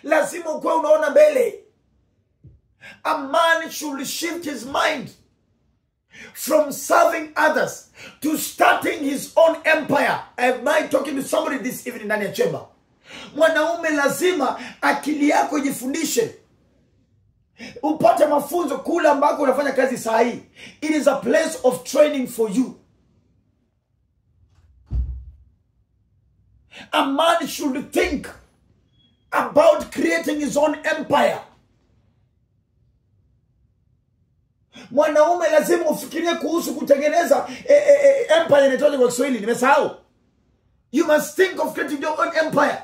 lazima ukuwe unaona mbele a man should shift his mind from serving others to starting his own empire am i talking to somebody this evening ndani ya chemba mwanaume lazima akili yako ijifundishe upate mafunzo kule ambako unafanya kazi saa hii it is a place of training for you a man should think about creating his own empire mwanaume lazima ufikirie kuhusu kutengeneza e, e, e, empire inaitwaje kwa kiswahili nimesahau you must think of creating your own empire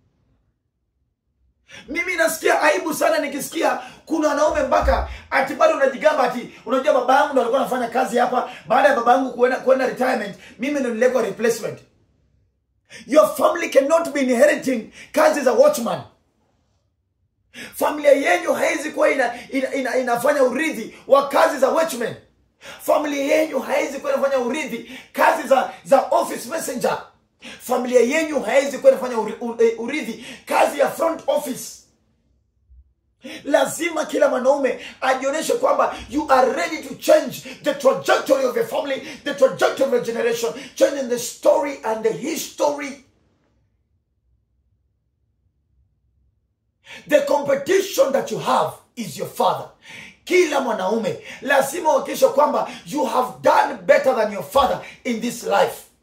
mimi nasikia aibu sana nikisikia kuna wanaume mpaka ati bado unajigamba ati unajua baba yangu ndo alikuwa anafanya kazi hapa baada ya baba yangu kuenda kuenda retirement mimi ndo nilekwa replacement your family cannot be inheriting kazi za watchman familia yenyu haiwezi kuwa ina, ina, ina, inafanya urithi wa kazi za watchmen familia yenyu haiwezi kuwa inafanya urithi kazi za za office messenger familia yenyu haiwezi kuwa inafanya uri- u- eh, urithi kazi ya front office lazima kila mwanaume ajionyeshe kwamba you are ready to change the trajectory of your family the trajectory of your generation changing the story and the history the competition that you have is your father kila mwanaume lazima uhakikishe kwamba you have done better than your father in this life